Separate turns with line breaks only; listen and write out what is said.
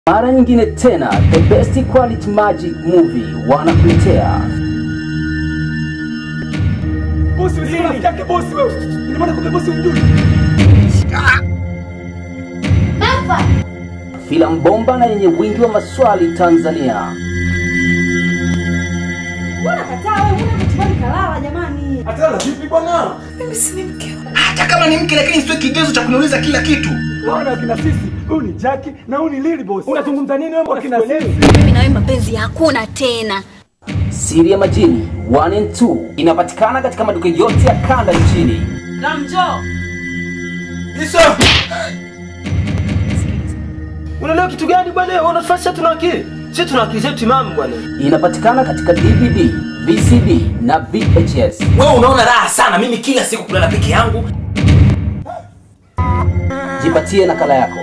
Mara nyingine tena the best quality magic movie wanakuletea
Bosi wewe rafiki yake bosi wewe. Ina maana kumbe bosi unjui.
filamu bomba na yenye wingi wa maswali Tanzania.
Mbona kataa wewe? Mbona mtibali kalala jamani?
Atala vipi bwana?
Mimi si ni mke wako.
hata kama ni mke lakini sio kigezo cha kuniuliza kila kitu
Bwana kina sisi. Huyu ni Jackie na huyu ni Lily boss. Unazungumza nini wewe mbona kina sisi?
mimi na wewe mapenzi hakuna tena
Siri ya Majini 1 and 2 inapatikana katika maduka yote ya kanda nchini.
Unaelewa kitu gani bwana? Wewe unatufanya tuna akili. Sisi tuna akili zetu timamu bwana.
Inapatikana katika DVD, VCD na VHS.
wewe unaona raha sana mimi kila siku kulala peke yangu
Jipatie nakala yako.